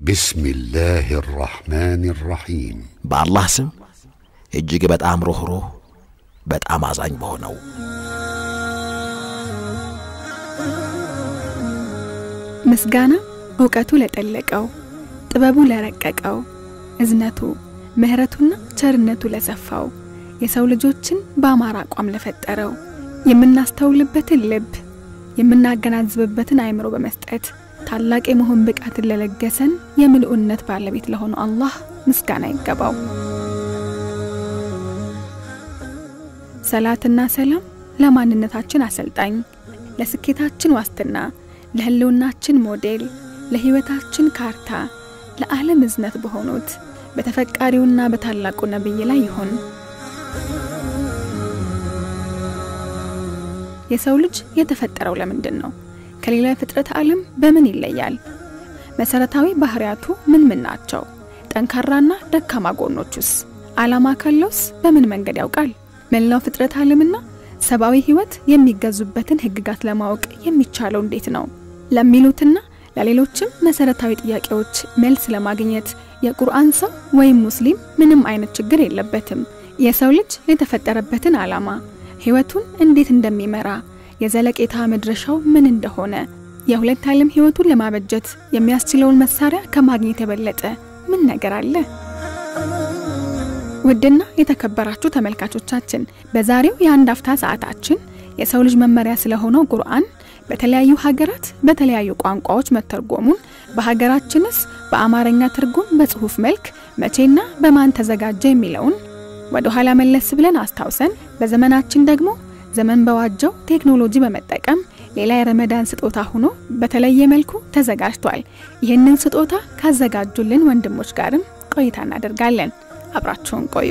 بسم الله الرحمن الرحيم በአላህ ስም እጅግ በጣም ሩኅሩህ በጣም አዛኝ በሆነው ምስጋና እውቀቱ ለጠለቀው ጥበቡ ለረቀቀው እዝነቱ ምሕረቱና ቸርነቱ ለሰፋው የሰው ልጆችን በአማራ አቋም ለፈጠረው የምናስተውልበትን ልብ የምናገናዝብበትን አእምሮ በመስጠት ታላቅ የመሆን ብቃትን ለለገሰን የምልኡነት ባለቤት ለሆነው አላህ ምስጋና ይገባው። ሰላትና ሰላም ለማንነታችን አሰልጣኝ፣ ለስኬታችን ዋስትና፣ ለህልውናችን ሞዴል፣ ለህይወታችን ካርታ፣ ለዓለም እዝነት በሆኑት በተፈቃሪውና በታላቁ ነቢይ ላይ ይሁን። የሰው ልጅ የተፈጠረው ለምንድን ነው? ከሌላ የፍጥረት ዓለም በምን ይለያል? መሰረታዊ ባህሪያቱ ምን ምን ናቸው? ጠንካራና ደካማ ጎኖቹስ? ዓላማ ካለውስ በምን መንገድ ያውቃል? መላው ፍጥረት ዓለምና ሰብአዊ ህይወት የሚገዙበትን ህግጋት ለማወቅ የሚቻለው እንዴት ነው? ለሚሉትና ለሌሎችም መሰረታዊ ጥያቄዎች መልስ ለማግኘት የቁርአን ሰው ወይም ሙስሊም ምንም አይነት ችግር የለበትም። የሰው ልጅ የተፈጠረበትን ዓላማ ህይወቱን እንዴት እንደሚመራ የዘለቄታ መድረሻው ምን እንደሆነ የሁለት ዓለም ህይወቱን ለማበጀት የሚያስችለውን መሳሪያ ከማግኘት የበለጠ ምን ነገር አለ? ውድና የተከበራችሁ ተመልካቾቻችን በዛሬው የአንድ አፍታ ሰዓታችን የሰው ልጅ መመሪያ ስለሆነው ቁርአን በተለያዩ ሀገራት በተለያዩ ቋንቋዎች መተርጎሙን በሀገራችንስ በአማርኛ ትርጉም በጽሁፍ መልክ መቼና በማን ተዘጋጀ የሚለውን ወደ ኋላ መለስ ብለን አስታውሰን በዘመናችን ደግሞ ዘመን በዋጀው ቴክኖሎጂ በመጠቀም ሌላ የረመዳን ስጦታ ሆኖ በተለየ መልኩ ተዘጋጅቷል። ይህንን ስጦታ ካዘጋጁልን ወንድሞች ጋርም ቆይታ እናደርጋለን። አብራችሁን ቆዩ።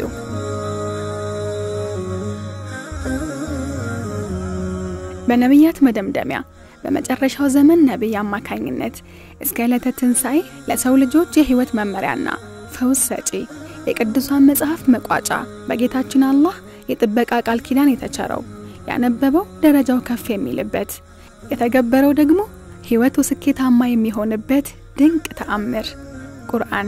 በነቢያት መደምደሚያ በመጨረሻው ዘመን ነቢይ አማካኝነት እስከ ዕለተ ትንሣኤ ለሰው ልጆች የህይወት መመሪያና ፈውስ ሰጪ የቅዱሳን መጽሐፍ መቋጫ በጌታችን አላህ የጥበቃ ቃል ኪዳን የተቸረው ያነበበው ደረጃው ከፍ የሚልበት የተገበረው ደግሞ ህይወቱ ስኬታማ የሚሆንበት ድንቅ ተአምር ቁርአን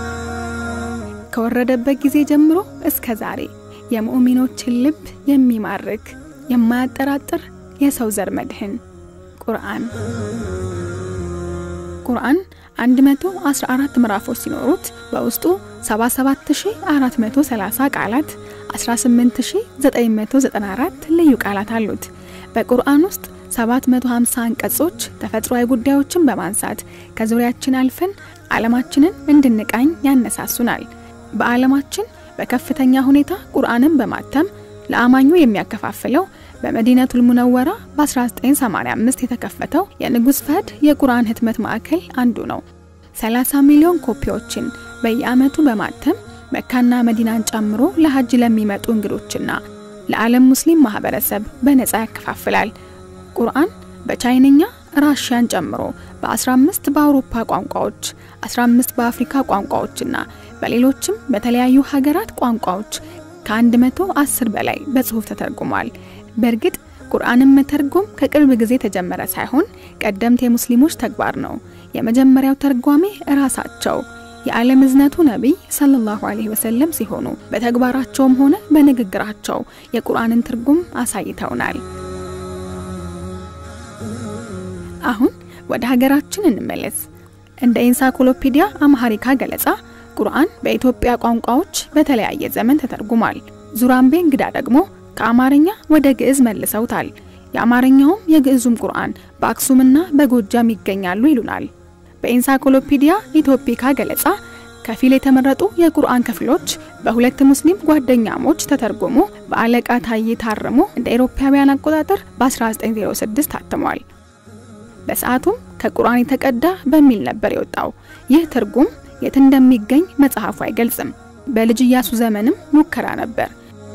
ከወረደበት ጊዜ ጀምሮ እስከ ዛሬ የሙእሚኖችን ልብ የሚማርክ የማያጠራጥር የሰው ዘር መድህን ቁርአን ቁርአን 114 ምዕራፎች ሲኖሩት በውስጡ 77430 ቃላት 18994 ልዩ ቃላት አሉት። በቁርአን ውስጥ 750 አንቀጾች ተፈጥሯዊ ጉዳዮችን በማንሳት ከዙሪያችን አልፈን ዓለማችንን እንድንቃኝ ያነሳሱናል። በዓለማችን በከፍተኛ ሁኔታ ቁርአንን በማተም ለአማኙ የሚያከፋፍለው በመዲነቱል ሙነወራ በ1985 የተከፈተው የንጉሥ ፈህድ የቁርአን ህትመት ማዕከል አንዱ ነው። 30 ሚሊዮን ኮፒዎችን በየዓመቱ በማተም መካና መዲናን ጨምሮ ለሀጅ ለሚመጡ እንግዶችና ለዓለም ሙስሊም ማህበረሰብ በነፃ ያከፋፍላል። ቁርአን በቻይንኛ ራሽያን ጨምሮ በ15 በአውሮፓ ቋንቋዎች፣ 15 በአፍሪካ ቋንቋዎችና በሌሎችም በተለያዩ ሀገራት ቋንቋዎች ከ110 በላይ በጽሑፍ ተተርጉሟል። በእርግጥ ቁርአንን መተርጎም ከቅርብ ጊዜ የተጀመረ ሳይሆን ቀደምት የሙስሊሞች ተግባር ነው። የመጀመሪያው ተርጓሜ ራሳቸው የዓለም እዝነቱ ነቢይ ሰለላሁ ዐለይሂ ወሰለም ሲሆኑ በተግባራቸውም ሆነ በንግግራቸው የቁርአንን ትርጉም አሳይተውናል። አሁን ወደ ሀገራችን እንመለስ። እንደ ኢንሳይክሎፒዲያ አምሃሪካ ገለጻ ቁርአን በኢትዮጵያ ቋንቋዎች በተለያየ ዘመን ተተርጉሟል። ዙራምቤ እንግዳ ደግሞ ከአማርኛ ወደ ግዕዝ መልሰውታል። የአማርኛውም የግዕዙም ቁርአን በአክሱምና በጎጃም ይገኛሉ ይሉናል። በኢንሳይክሎፒዲያ ኢትዮፒካ ገለጻ ከፊል የተመረጡ የቁርአን ክፍሎች በሁለት ሙስሊም ጓደኛሞች ተተርጎሞ በአለቃ ታዬ ታርሞ እንደ አውሮፓውያን አቆጣጠር በ1906 ታትሟል። በሰዓቱም ከቁርአን የተቀዳ በሚል ነበር የወጣው። ይህ ትርጉም የት እንደሚገኝ መጽሐፉ አይገልጽም። በልጅ ኢያሱ ዘመንም ሙከራ ነበር።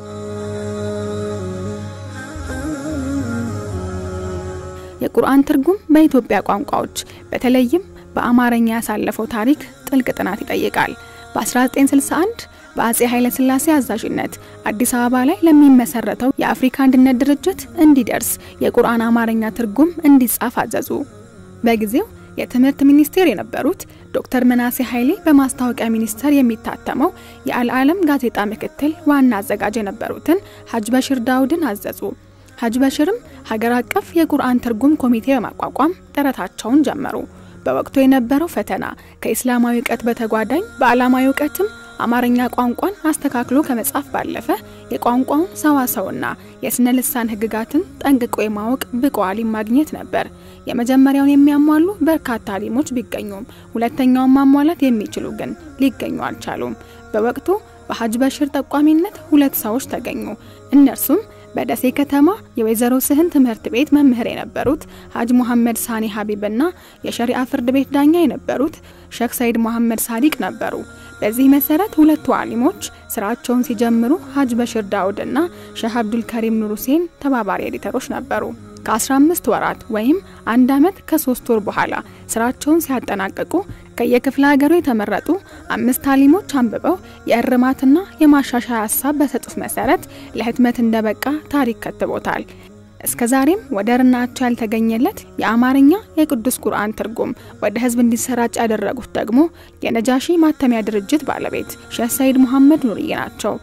የቁርአን ትርጉም በኢትዮጵያ ቋንቋዎች በተለይም በአማርኛ ያሳለፈው ታሪክ ጥልቅ ጥናት ይጠይቃል። በ1961 በአጼ ኃይለ ሥላሴ አዛዥነት አዲስ አበባ ላይ ለሚመሰረተው የአፍሪካ አንድነት ድርጅት እንዲደርስ የቁርአን አማርኛ ትርጉም እንዲጻፍ አዘዙ። በጊዜው የትምህርት ሚኒስቴር የነበሩት ዶክተር መናሴ ኃይሌ በማስታወቂያ ሚኒስቴር የሚታተመው የአልዓለም ጋዜጣ ምክትል ዋና አዘጋጅ የነበሩትን ሀጅ በሽር ዳውድን አዘዙ። ሀጅ በሽርም ሀገር አቀፍ የቁርአን ትርጉም ኮሚቴ በማቋቋም ጥረታቸውን ጀመሩ። በወቅቱ የነበረው ፈተና ከኢስላማዊ እውቀት በተጓዳኝ በዓላማዊ እውቀትም አማርኛ ቋንቋን አስተካክሎ ከመጻፍ ባለፈ የቋንቋውን ሰዋሰውና የስነ ልሳን ሕግጋትን ጠንቅቆ የማወቅ ብቁ አሊም ማግኘት ነበር። የመጀመሪያውን የሚያሟሉ በርካታ አሊሞች ቢገኙም ሁለተኛውን ማሟላት የሚችሉ ግን ሊገኙ አልቻሉም። በወቅቱ በሀጅ በሽር ጠቋሚነት ሁለት ሰዎች ተገኙ። እነርሱም በደሴ ከተማ የወይዘሮ ስህን ትምህርት ቤት መምህር የነበሩት ሀጅ ሙሐመድ ሳኒ ሀቢብና የሸሪዓ ፍርድ ቤት ዳኛ የነበሩት ሼክ ሰይድ መሐመድ ሳዲቅ ነበሩ። በዚህ መሰረት ሁለቱ አሊሞች ስራቸውን ሲጀምሩ ሀጅ በሽር ዳውድና ሼህ አብዱል ከሪም ኑር ሁሴን ተባባሪ ኤዲተሮች ነበሩ። ከ15 ወራት ወይም አንድ ዓመት ከሶስት ወር በኋላ ስራቸውን ሲያጠናቅቁ ከየክፍለ ሀገሩ የተመረጡ አምስት አሊሞች አንብበው የእርማትና የማሻሻያ ሀሳብ በሰጡት መሰረት ለህትመት እንደበቃ ታሪክ ከትቦታል። እስከ ዛሬም ወደርናቸው ያልተገኘለት የአማርኛ የቅዱስ ቁርአን ትርጉም ወደ ህዝብ እንዲሰራጭ ያደረጉት ደግሞ የነጃሺ ማተሚያ ድርጅት ባለቤት ሼህ ሰይድ መሐመድ ኑርዬ ናቸው።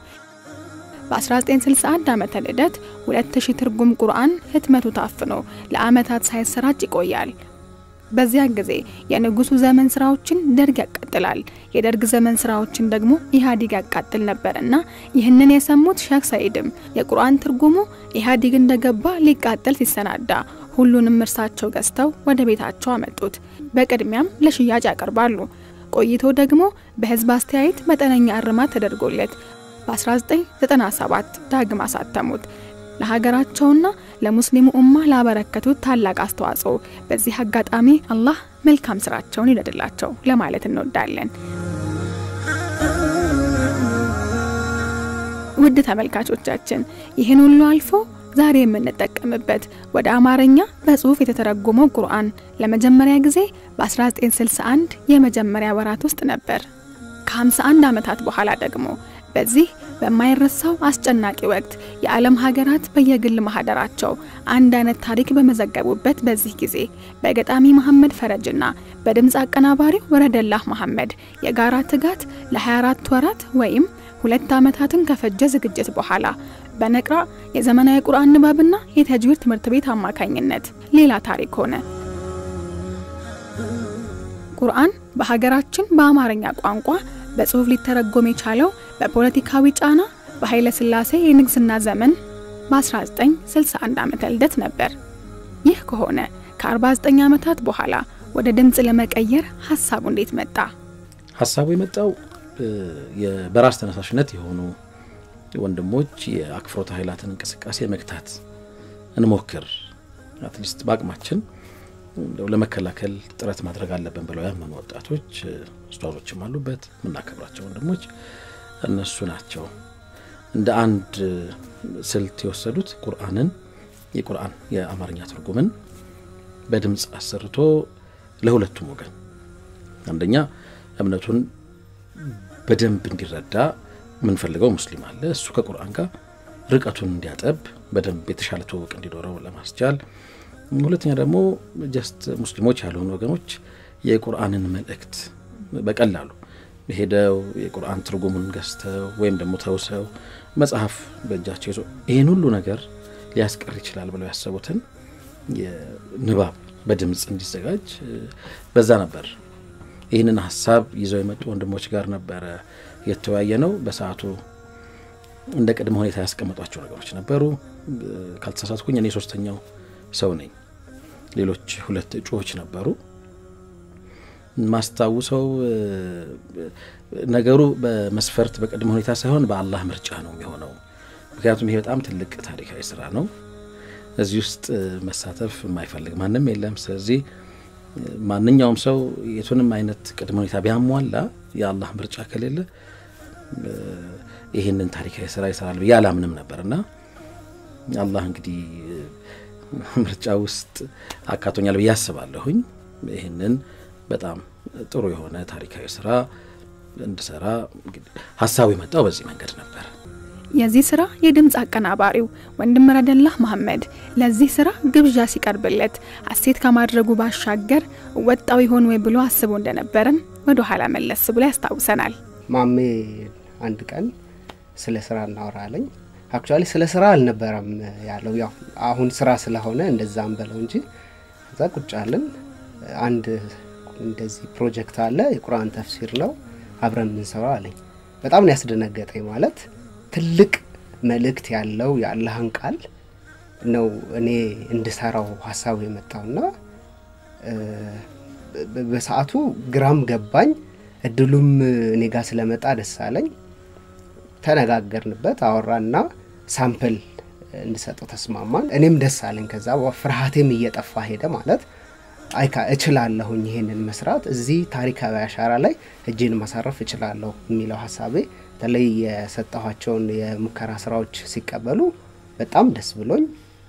በ1961 ዓመተ ልደት 2000 ትርጉም ቁርአን ህትመቱ ታፍኖ ለአመታት ሳይሰራጭ ይቆያል። በዚያን ጊዜ የንጉሱ ዘመን ስራዎችን ደርግ ያቃጥላል፣ የደርግ ዘመን ስራዎችን ደግሞ ኢህአዴግ ያቃጥል ነበርና ይህንን የሰሙት ሼክ ሰይድም የቁርአን ትርጉሙ ኢህአዴግ እንደገባ ሊቃጠል ሲሰናዳ ሁሉንም እርሳቸው ገዝተው ወደ ቤታቸው አመጡት። በቅድሚያም ለሽያጭ ያቀርባሉ። ቆይቶ ደግሞ በህዝብ አስተያየት መጠነኛ እርማት ተደርጎለት በ1997 ዳግም አሳተሙት። ለሀገራቸውና ለሙስሊሙ ኡማ ላበረከቱት ታላቅ አስተዋጽኦ በዚህ አጋጣሚ አላህ መልካም ስራቸውን ይውደድላቸው ለማለት እንወዳለን። ውድ ተመልካቾቻችን ይህን ሁሉ አልፎ ዛሬ የምንጠቀምበት ወደ አማርኛ በጽሁፍ የተተረጎመው ቁርአን ለመጀመሪያ ጊዜ በ1961 የመጀመሪያ ወራት ውስጥ ነበር። ከ51 ዓመታት በኋላ ደግሞ በዚህ በማይረሳው አስጨናቂ ወቅት የዓለም ሀገራት በየግል ማህደራቸው አንድ አይነት ታሪክ በመዘገቡበት በዚህ ጊዜ በገጣሚ መሐመድ ፈረጅና በድምፅ አቀናባሪው ወረደላህ መሐመድ የጋራ ትጋት ለ24 ወራት ወይም ሁለት ዓመታትን ከፈጀ ዝግጅት በኋላ በነቅራ የዘመናዊ ቁርአን ንባብና የተጅዊድ ትምህርት ቤት አማካኝነት ሌላ ታሪክ ሆነ። ቁርአን በሀገራችን በአማርኛ ቋንቋ በጽሁፍ ሊተረጎም የቻለው በፖለቲካዊ ጫና በኃይለ ሥላሴ የንግስና ዘመን በ1961 ዓመተ ልደት ነበር። ይህ ከሆነ ከ49 ዓመታት በኋላ ወደ ድምፅ ለመቀየር ሀሳቡ እንዴት መጣ? ሀሳቡ የመጣው በራስ ተነሳሽነት የሆኑ ወንድሞች የአክፍሮተ ኃይላትን እንቅስቃሴ መግታት እንሞክር፣ አትሊስት በአቅማችን ለመከላከል ጥረት ማድረግ አለብን ብለው ያመኑ ወጣቶች ኡስታዞችም አሉበት። የምናከብራቸው ወንድሞች እነሱ ናቸው። እንደ አንድ ስልት የወሰዱት ቁርአንን የቁርአን የአማርኛ ትርጉምን በድምፅ አሰርቶ ለሁለቱም ወገን አንደኛ እምነቱን በደንብ እንዲረዳ የምንፈልገው ሙስሊም አለ። እሱ ከቁርአን ጋር ርቀቱን እንዲያጠብ በደንብ የተሻለ ትውውቅ እንዲኖረው ለማስቻል ሁለተኛ ደግሞ ጀስት ሙስሊሞች ያልሆኑ ወገኖች የቁርአንን መልእክት በቀላሉ ሄደው የቁርአን ትርጉሙን ገዝተው ወይም ደግሞ ተውሰው መጽሐፍ በእጃቸው ይዞ ይህን ሁሉ ነገር ሊያስቀር ይችላል ብለው ያሰቡትን ንባብ በድምፅ እንዲዘጋጅ በዛ ነበር። ይህንን ሀሳብ ይዘው የመጡ ወንድሞች ጋር ነበረ የተወያየ ነው። በሰዓቱ እንደ ቅድመ ሁኔታ ያስቀመጧቸው ነገሮች ነበሩ። ካልተሳሳትኩኝ እኔ ሶስተኛው ሰው ነኝ። ሌሎች ሁለት እጩዎች ነበሩ። ማስታውሰው ነገሩ በመስፈርት በቅድመ ሁኔታ ሳይሆን በአላህ ምርጫ ነው የሚሆነው። ምክንያቱም ይሄ በጣም ትልቅ ታሪካዊ ስራ ነው። እዚህ ውስጥ መሳተፍ የማይፈልግ ማንም የለም። ስለዚህ ማንኛውም ሰው የቱንም አይነት ቅድመ ሁኔታ ቢያሟላ የአላህ ምርጫ ከሌለ ይህንን ታሪካዊ ስራ ይሰራል ብዬ አላምንም ነበር እና አላህ እንግዲህ ምርጫ ውስጥ አካቶኛል ብዬ አስባለሁኝ። ይህንን በጣም ጥሩ የሆነ ታሪካዊ ስራ እንድሰራ ሀሳቡ የመጣው በዚህ መንገድ ነበር። የዚህ ስራ የድምፅ አቀናባሪው ወንድም ረደላህ መሐመድ ለዚህ ስራ ግብዣ ሲቀርብለት ሀሴት ከማድረጉ ባሻገር ወጣው ይሆን ወይ ብሎ አስቦ እንደነበረም ወደ ኋላ መለስ ብሎ ያስታውሰናል። ማሜ አንድ ቀን ስለ ስራ እናወራለኝ። አክቹዋሊ ስለ ስራ አልነበረም ያለው፣ ያው አሁን ስራ ስለሆነ እንደዛም በለው እንጂ እዛ ቁጭ አለን። አንድ እንደዚህ ፕሮጀክት አለ፣ የቁርአን ተፍሲር ነው አብረን የምንሰራው አለኝ። በጣም ነው ያስደነገጠኝ። ማለት ትልቅ መልእክት ያለው የአላህን ቃል ነው እኔ እንድሰራው ሀሳቡ የመጣውና በሰዓቱ ግራም ገባኝ። እድሉም እኔ ጋር ስለመጣ ደስ አለኝ። ተነጋገርንበት፣ አወራና ሳምፕል እንድሰጠው ተስማማን። እኔም ደስ አለኝ። ከዛ ፍርሃቴም እየጠፋ ሄደ። ማለት አይካ እችላለሁኝ ይሄንን መስራት እዚህ ታሪካዊ አሻራ ላይ እጄን ማሳረፍ እችላለሁ የሚለው ሀሳቤ በተለይ የሰጠኋቸውን የሙከራ ስራዎች ሲቀበሉ በጣም ደስ ብሎኝ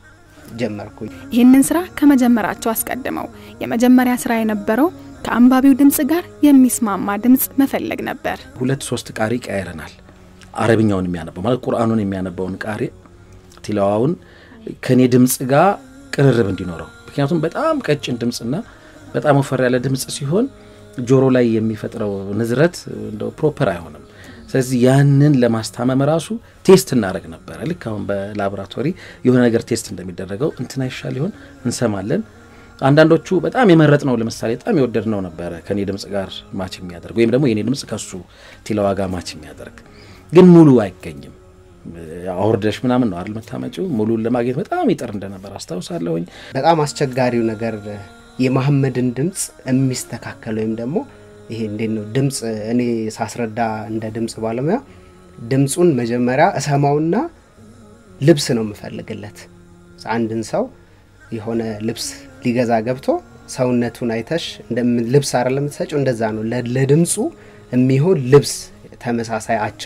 ጀመርኩኝ። ይህንን ስራ ከመጀመራቸው አስቀድመው የመጀመሪያ ስራ የነበረው ከአንባቢው ድምፅ ጋር የሚስማማ ድምፅ መፈለግ ነበር። ሁለት ሶስት ቃሪ ቀያይረናል። አረብኛውን የሚያነበው ማለት ቁርአኑን የሚያነበውን ቃሪ ቲላዋውን ከእኔ ድምፅ ጋር ቅርርብ እንዲኖረው ምክንያቱም በጣም ቀጭን ድምፅና በጣም ወፈር ያለ ድምፅ ሲሆን ጆሮ ላይ የሚፈጥረው ንዝረት እንደው ፕሮፐር አይሆንም። ስለዚህ ያንን ለማስታመም ራሱ ቴስት እናደረግ ነበረ። ልክ አሁን በላቦራቶሪ የሆነ ነገር ቴስት እንደሚደረገው እንትና ይሻል ይሆን እንሰማለን። አንዳንዶቹ በጣም የመረጥ ነው ለምሳሌ በጣም የወደድ ነው ነበረ ከኔ ድምፅ ጋር ማች የሚያደርግ ወይም ደግሞ የኔ ድምፅ ከሱ ቲላዋ ጋር ማች የሚያደርግ ግን ሙሉ አይገኝም። አውርደሽ ምናምን ነው አይደል መታመጪው። ሙሉን ለማግኘት በጣም ይጥር እንደነበር አስታውሳለሁኝ። በጣም አስቸጋሪው ነገር የመሐመድን ድምፅ የሚስተካከል ወይም ደግሞ ይሄ እንዴት ነው ድምፅ እኔ ሳስረዳ እንደ ድምፅ ባለሙያ ድምፁን መጀመሪያ እሰማውና ልብስ ነው የምፈልግለት። አንድን ሰው የሆነ ልብስ ሊገዛ ገብቶ ሰውነቱን አይተሽ ልብስ አይደል የምትሰጪው? እንደዛ ነው ለድምፁ የሚሆን ልብስ ተመሳሳይ አቻ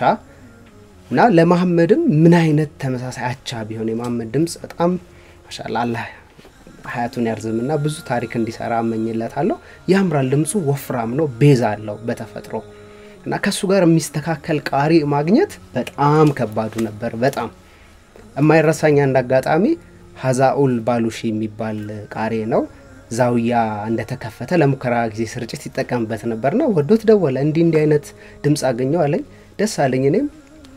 እና ለመሐመድም ምን አይነት ተመሳሳይ አቻ ቢሆን የመሐመድ ድምፅ በጣም ማሻአላህ አላህ ሀያቱን ያርዝምና ብዙ ታሪክ እንዲሰራ እመኝለታለሁ። ያምራል። ድምፁ ወፍራም ነው፣ ቤዛ አለው በተፈጥሮ እና ከእሱ ጋር የሚስተካከል ቃሪ ማግኘት በጣም ከባዱ ነበር። በጣም የማይረሳኝ አንድ አጋጣሚ ሀዛኡል ባሉሺ የሚባል ቃሪ ነው። ዛውያ እንደተከፈተ ለሙከራ ጊዜ ስርጭት ይጠቀምበት ነበርና ወዶት ደወለ። እንዲህ እንዲህ አይነት ድምፅ አገኘው አለኝ። ደስ አለኝ። እኔም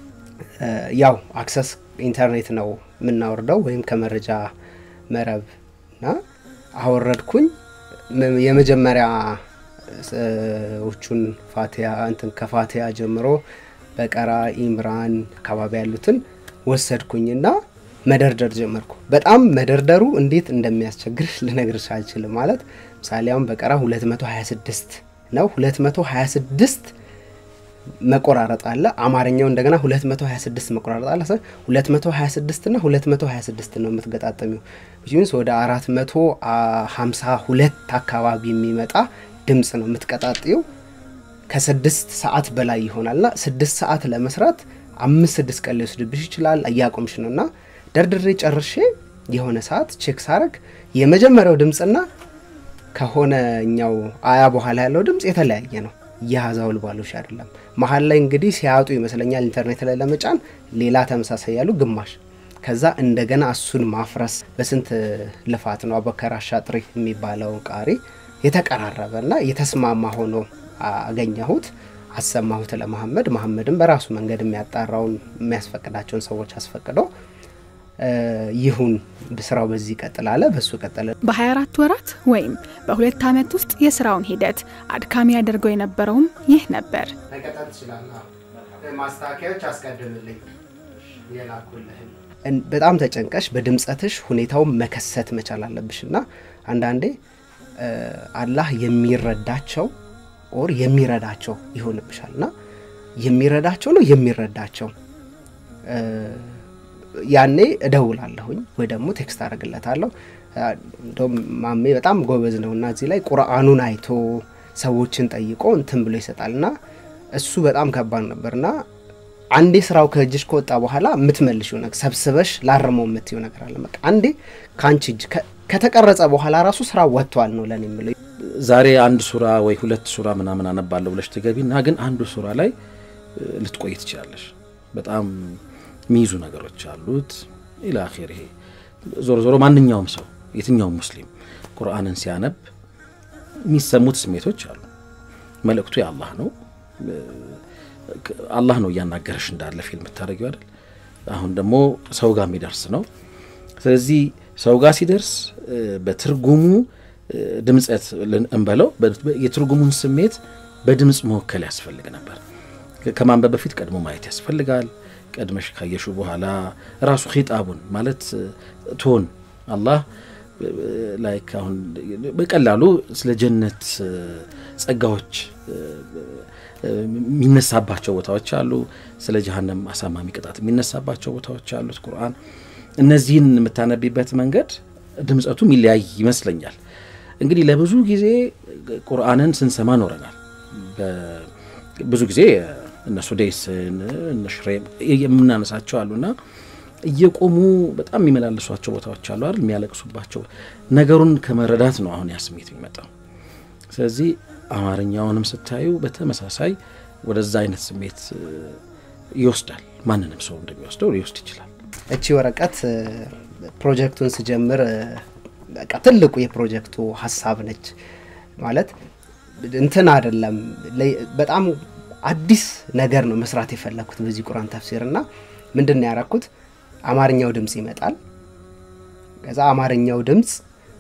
ያው አክሰስ ኢንተርኔት ነው የምናወርደው ወይም ከመረጃ መረብ እና አወረድኩኝ። የመጀመሪያ ዎቹን ፋቲያ እንትን ከፋቲያ ጀምሮ በቀራ፣ ኢምራን አካባቢ ያሉትን ወሰድኩኝና መደርደር ጀመርኩ። በጣም መደርደሩ እንዴት እንደሚያስቸግር ልነግርሽ አልችልም። ማለት ምሳሌ አሁን በቀራ 226 ነው 226 መቆራረጥ አለ። አማርኛው እንደገና 226 መቆራረጥ አለ። 226 እና 226 ነው የምትገጣጠሚው። ቢዚንስ ወደ 452 አካባቢ የሚመጣ ድምፅ ነው የምትቀጣጥየው። ከስድስት ሰዓት በላይ ይሆናልና ስድስት ሰዓት ለመስራት አምስት ስድስት ቀን ሊወስድብሽ ይችላል። እያቆምሽ ነው እና ደርድሬ ጨርሼ የሆነ ሰዓት ቼክ ሳረግ የመጀመሪያው ድምፅና ከሆነኛው አያ በኋላ ያለው ድምፅ የተለያየ ነው። የሀዛውል ባሎሽ አይደለም። መሀል ላይ እንግዲህ ሲያጡ ይመስለኛል ኢንተርኔት ላይ ለመጫን ሌላ ተመሳሳይ ያሉ ግማሽ ከዛ እንደገና እሱን ማፍረስ በስንት ልፋት ነው አቡበከር አሻጥሪ የሚባለው ቃሪ የተቀራረበ እና የተስማማ ሆኖ አገኘሁት። አሰማሁት ለመሐመድ። መሐመድም በራሱ መንገድ የሚያጣራውን የሚያስፈቅዳቸውን ሰዎች አስፈቅዶ ይሁን ስራው በዚህ ይቀጥል አለ። በሱ ቀጠለ። በ24 ወራት ወይም በሁለት ዓመት ውስጥ የስራውን ሂደት አድካሚ ያደርገው የነበረውም ይህ ነበር። መቀጠል ትችላለህ። ማስታወቂያዎች አስቀድምልኝ የላኩልህን በጣም ተጨንቀሽ በድምጸትሽ ሁኔታውን መከሰት መቻል አለብሽ እና አንዳንዴ አላህ የሚረዳቸው ኦር የሚረዳቸው ይሆንብሻል እና የሚረዳቸው ነው የሚረዳቸው ያኔ እደውላለሁኝ ወይ ደግሞ ቴክስት አደርግለታለሁ። እንደውም ማሜ በጣም ጎበዝ ነው እና እዚህ ላይ ቁርአኑን አይቶ ሰዎችን ጠይቆ እንትን ብሎ ይሰጣል እና እሱ በጣም ከባድ ነበር እና አንዴ ስራው ከእጅሽ ከወጣ በኋላ የምትመልሽው ነገር ሰብስበሽ ላርመው የምትይው ነገር አለ። በቃ አንዴ ከአንቺ እጅ ከተቀረጸ በኋላ ራሱ ስራ ወጥቷል ነው ለኔ የምለው። ዛሬ አንድ ሱራ ወይ ሁለት ሱራ ምናምን አነባለሁ ብለሽ ትገቢ እና ግን አንዱ ሱራ ላይ ልትቆይ ትችላለሽ። በጣም የሚይዙ ነገሮች አሉት ኢላ አኺር። ይሄ ዞሮ ዞሮ ማንኛውም ሰው የትኛውም ሙስሊም ቁርአንን ሲያነብ የሚሰሙት ስሜቶች አሉ። መልእክቱ የአላህ ነው። አላህ ነው እያናገረሽ እንዳለ ፊልም የምታደርጊው አይደል? አሁን ደግሞ ሰው ጋር የሚደርስ ነው። ስለዚህ ሰው ጋር ሲደርስ በትርጉሙ ድምፀት እንበለው የትርጉሙን ስሜት በድምፅ መወከል ያስፈልግ ነበር። ከማንበብ በፊት ቀድሞ ማየት ያስፈልጋል። ቀድመሽ ካየሹ በኋላ ራሱ ኺጣቡን ማለት ቶን አላህ ላይክ አሁን በቀላሉ ስለ ጀነት ጸጋዎች የሚነሳባቸው ቦታዎች አሉ። ስለ ጀሀነም አሳማሚ ቅጣት የሚነሳባቸው ቦታዎች አሉት ቁርአን። እነዚህን የምታነቢበት መንገድ ድምፀቱ የሚለያይ ይመስለኛል። እንግዲህ ለብዙ ጊዜ ቁርአንን ስንሰማ ኖረናል። ብዙ ጊዜ እነ ሱዴስን እነ ሽሬም የምናነሳቸው አሉና እየቆሙ በጣም የሚመላለሷቸው ቦታዎች አሉ አይደል? የሚያለቅሱባቸው ነገሩን ከመረዳት ነው አሁን ያ ስሜት የሚመጣው። ስለዚህ አማርኛውንም ስታዩ በተመሳሳይ ወደዛ አይነት ስሜት ይወስዳል። ማንንም ሰው እንደሚወስደው ሊወስድ ይችላል። እቺ ወረቀት ፕሮጀክቱን ስጀምር በቃ ትልቁ የፕሮጀክቱ ሀሳብ ነች። ማለት እንትን አይደለም፣ በጣም አዲስ ነገር ነው መስራት የፈለግኩት በዚህ ቁርአን ተፍሲር እና ምንድን ነው ያረኩት? አማርኛው ድምፅ ይመጣል። ከዛ አማርኛው ድምፅ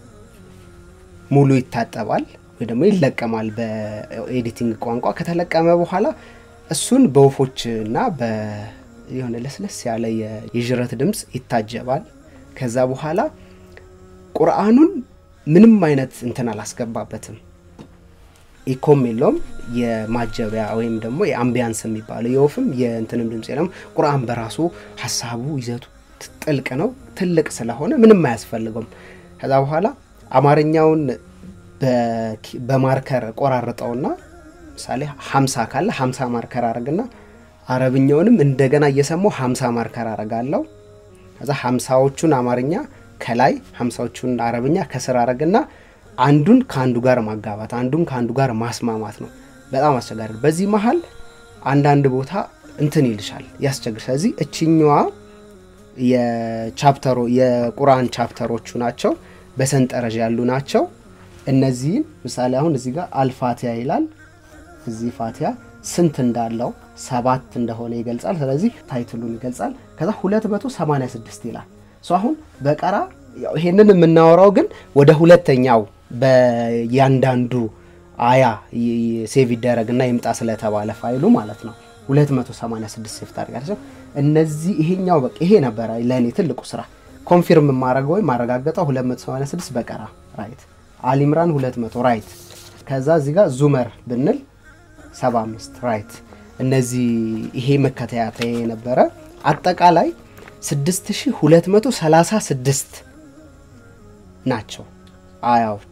ሙሉ ይታጠባል ወይ ደግሞ ይለቀማል በኤዲቲንግ ቋንቋ። ከተለቀመ በኋላ እሱን በወፎች እና የሆነ ለስለስ ያለ የዥረት ድምፅ ይታጀባል። ከዛ በኋላ ቁርአኑን ምንም አይነት እንትን አላስገባበትም። ኢኮም የለውም። የማጀቢያ ወይም ደግሞ የአምቢያንስ የሚባለው የወፍም የእንትንም ድምፅ የለም። ቁርአን በራሱ ሀሳቡ ይዘቱ ጥልቅ ነው። ትልቅ ስለሆነ ምንም አያስፈልገውም። ከዛ በኋላ አማርኛውን በማርከር ቆራርጠውና ምሳሌ ሀምሳ ካለ ሀምሳ ማርከር አረግና አረብኛውንም እንደገና እየሰማው ሀምሳ ማርከር አረጋለሁ። ከዛ ሀምሳዎቹን አማርኛ ከላይ ሀምሳዎቹን አረብኛ ከስር አረግና አንዱን ከአንዱ ጋር ማጋባት አንዱን ከአንዱ ጋር ማስማማት ነው። በጣም አስቸጋሪ ነው። በዚህ መሀል አንዳንድ ቦታ እንትን ይልሻል፣ ያስቸግር። ስለዚህ እችኛዋ የቻፕተሮ የቁርአን ቻፕተሮቹ ናቸው፣ በሰንጠረዥ ያሉ ናቸው። እነዚህን ምሳሌ አሁን እዚህ ጋር አልፋቲያ ይላል። እዚህ ፋቲያ ስንት እንዳለው ሰባት እንደሆነ ይገልጻል። ስለዚህ ታይትሉን ይገልጻል። ከዛ 286 ይላል። አሁን በቀራ ይሄንን የምናወራው ግን ወደ ሁለተኛው በያንዳንዱ አያ ሴቭ ይደረግና ይምጣ ስለተባለ ፋይሉ ማለት ነው 286 ሴፍ ታደርጋለች። እነዚህ ይሄኛው በቃ ይሄ ነበረ ለእኔ ትልቁ ስራ ኮንፊርም የማረገው ወይም ማረጋገጠው 286 በቀራ ራይት፣ አሊምራን 200 ራይት። ከዛ እዚህ ጋር ዙመር ብንል 75 ራይት። እነዚህ ይሄ መከታተያ የነበረ አጠቃላይ 6236 ናቸው አያዎቹ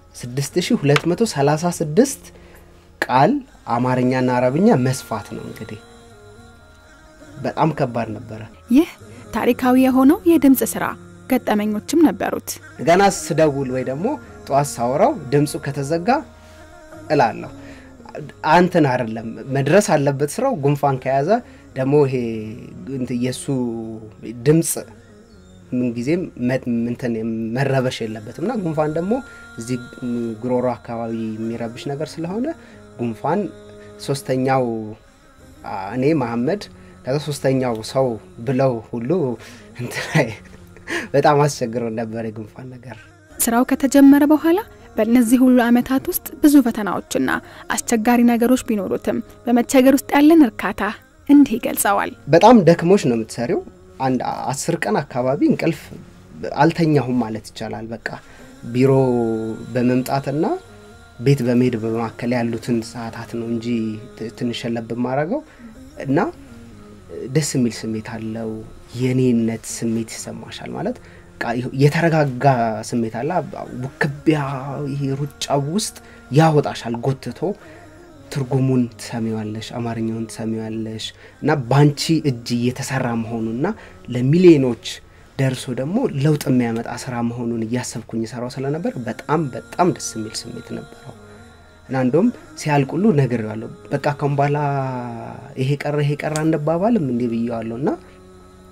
6236 ቃል አማርኛና አረብኛ መስፋት ነው። እንግዲህ በጣም ከባድ ነበረ። ይህ ታሪካዊ የሆነው የድምፅ ስራ ገጠመኞችም ነበሩት። ገና ስደውል ወይ ደግሞ ጠዋት ሳወራው ድምፁ ከተዘጋ እላለሁ አንትን አይደለም መድረስ አለበት ስራው። ጉንፋን ከያዘ ደግሞ ይሄ የእሱ ድምፅ ምንጊዜም እንትን መረበሽ የለበትም እና ጉንፋን ደግሞ እዚህ ጉሮሮ አካባቢ የሚረብሽ ነገር ስለሆነ ጉንፋን ሶስተኛው እኔ መሐመድ ከዛ ሶስተኛው ሰው ብለው ሁሉ እንትን በጣም አስቸግረው ነበር የጉንፋን ነገር። ስራው ከተጀመረ በኋላ በእነዚህ ሁሉ ዓመታት ውስጥ ብዙ ፈተናዎችና አስቸጋሪ ነገሮች ቢኖሩትም በመቸገር ውስጥ ያለን እርካታ እንዲህ ይገልጸዋል። በጣም ደክሞች ነው የምትሰሪው። አንድ አስር ቀን አካባቢ እንቅልፍ አልተኛሁም ማለት ይቻላል። በቃ ቢሮ በመምጣትና ቤት በመሄድ በመካከል ያሉትን ሰዓታት ነው እንጂ ትንሽ ለብ ማረገው እና ደስ የሚል ስሜት አለው። የኔነት ስሜት ይሰማሻል ማለት የተረጋጋ ስሜት አለ። ውክቢያ ይሄ ሩጫው ውስጥ ያወጣሻል ጎትቶ ትርጉሙን ትሰሚዋለሽ፣ አማርኛውን ትሰሚዋለሽ እና ባንቺ እጅ እየተሰራ መሆኑና ለሚሊዮኖች ደርሶ ደግሞ ለውጥ የሚያመጣ ስራ መሆኑን እያሰብኩኝ ሰራው ስለነበር በጣም በጣም ደስ የሚል ስሜት ነበረው እና እንደውም ሲያልቁሉ ነግሬዋለሁ። በቃ ካሁን በኋላ ይሄ ቀረ ይሄ ቀረ አንባባልም እንዲህ ብዬዋለሁ እና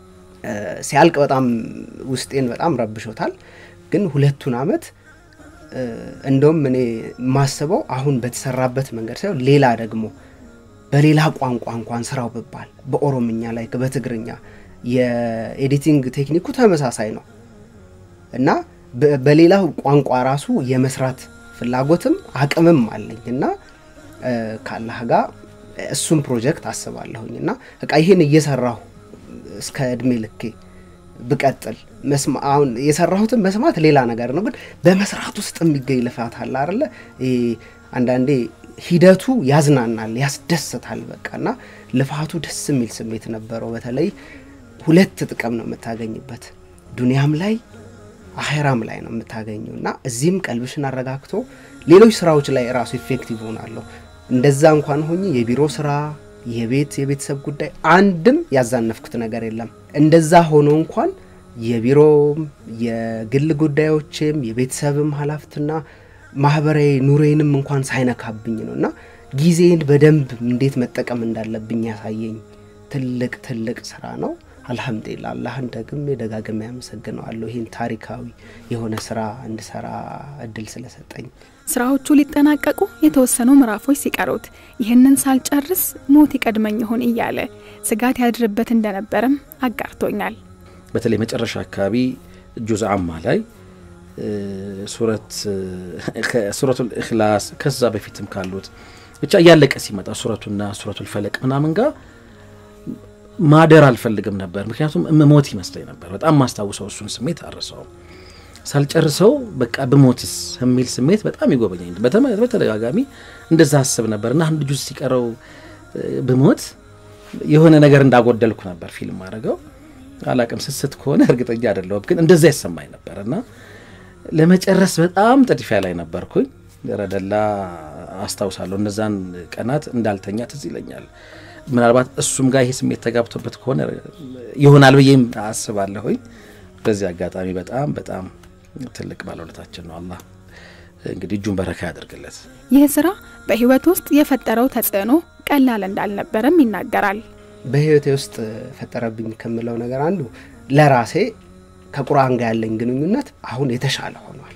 ሲያልቅ በጣም ውስጤን በጣም ረብሾታል። ግን ሁለቱን አመት እንደውም እኔ የማስበው አሁን በተሰራበት መንገድ ሳይሆን ሌላ ደግሞ በሌላ ቋንቋ እንኳን ስራው ብባል በኦሮምኛ ላይ በትግርኛ የኤዲቲንግ ቴክኒኩ ተመሳሳይ ነው እና በሌላ ቋንቋ ራሱ የመስራት ፍላጎትም አቅምም አለኝ እና ካላህ ጋር እሱም ፕሮጀክት አስባለሁኝ እና በቃ ይህን እየሰራሁ እስከ እድሜ ልኬ ብቀጥል አሁን የሰራሁትን መስማት ሌላ ነገር ነው፣ ግን በመስራት ውስጥ የሚገኝ ልፋት አለ አይደለ? አንዳንዴ ሂደቱ ያዝናናል፣ ያስደስታል። በቃ እና ልፋቱ ደስ የሚል ስሜት ነበረው። በተለይ ሁለት ጥቅም ነው የምታገኝበት ዱንያም ላይ አሄራም ላይ ነው የምታገኘው እና እዚህም ቀልብሽን አረጋግቶ ሌሎች ስራዎች ላይ ራሱ ኢፌክቲቭ ሆናለሁ። እንደዛ እንኳን ሆኜ የቢሮ ስራ የቤት የቤተሰብ ጉዳይ አንድም ያዛነፍኩት ነገር የለም። እንደዛ ሆኖ እንኳን የቢሮም የግል ጉዳዮችም የቤተሰብም ሀላፍትና ማህበራዊ ኑሬንም እንኳን ሳይነካብኝ ነው እና ጊዜን በደንብ እንዴት መጠቀም እንዳለብኝ ያሳየኝ ትልቅ ትልቅ ስራ ነው። አልሐምዱሊላ አላህን ደግሜ ደጋግሜ ያመሰግነዋለሁ ይህን ታሪካዊ የሆነ ስራ እንድሰራ እድል ስለሰጠኝ። ስራዎቹ ሊጠናቀቁ የተወሰኑ ምዕራፎች ሲቀሩት ይህንን ሳልጨርስ ሞት ይቀድመኝ ይሆን እያለ ስጋት ያድርበት እንደነበረም አጋርቶኛል። በተለይ መጨረሻ አካባቢ ጁዝ አማ ላይ ሱረቱል ኢኽላስ ከዛ በፊትም ካሉት ብቻ እያለቀ ሲመጣ ሱረቱና ሱረቱል ፈለቅ ምናምን ጋር ማደር አልፈልግም ነበር። ምክንያቱም እምሞት ይመስለኝ ነበር። በጣም ማስታውሰው እሱን ስሜት አረሰውም። ሳልጨርሰው በቃ ብሞትስ የሚል ስሜት በጣም ይጎበኛኝ። በተደጋጋሚ እንደዛ አስብ ነበር እና አንድ ጁዝ ሲቀረው ብሞት የሆነ ነገር እንዳጎደልኩ ነበር ፊልም አድርገው አላቅም። ስስት ከሆነ እርግጠኛ አይደለሁም፣ ግን እንደዛ ይሰማኝ ነበር እና ለመጨረስ በጣም ጥድፊያ ላይ ነበርኩኝ። ረደላ አስታውሳለሁ። እነዛን ቀናት እንዳልተኛ ትዝ ይለኛል። ምናልባት እሱም ጋር ይሄ ስሜት ተጋብቶበት ከሆነ ይሆናል ብዬም አስባለሁኝ። በዚህ አጋጣሚ በጣም በጣም ትልቅ ባለውለታችን ነው። አላህ እንግዲህ እጁን በረካ ያደርግለት። ይህ ስራ በህይወት ውስጥ የፈጠረው ተጽዕኖ ቀላል እንዳልነበረም ይናገራል። በህይወቴ ውስጥ ፈጠረብኝ ከምለው ነገር አንዱ ለራሴ ከቁርአን ጋር ያለኝ ግንኙነት አሁን የተሻለ ሆኗል።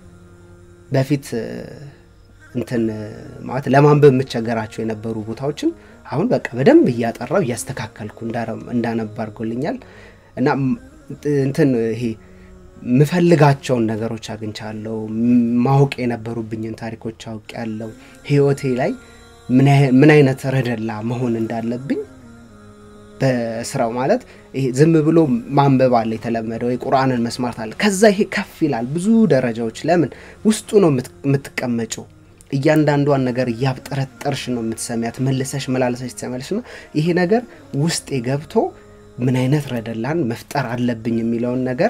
በፊት እንትን ማለት ለማንበብ የምቸገራቸው የነበሩ ቦታዎችን አሁን በቃ በደንብ እያጠራው እያስተካከልኩ እንዳነባ አድርጎልኛል እና እንትን ይሄ ምፈልጋቸውን ነገሮች አግኝቻለሁ። ማወቅ የነበሩብኝን ታሪኮች አውቅ ያለው ህይወቴ ላይ ምን አይነት ረደላ መሆን እንዳለብኝ በስራው ማለት ይሄ ዝም ብሎ ማንበብ አለ የተለመደው የቁርአንን መስማት አለ። ከዛ ይሄ ከፍ ይላል ብዙ ደረጃዎች። ለምን ውስጡ ነው የምትቀመጨው። እያንዳንዷን ነገር እያብጠረጠርሽ ነው የምትሰሚያት፣ መልሰሽ መላለሰሽ ትሰሚያለሽ። ና ይሄ ነገር ውስጤ ገብቶ ምን አይነት ረደላን መፍጠር አለብኝ የሚለውን ነገር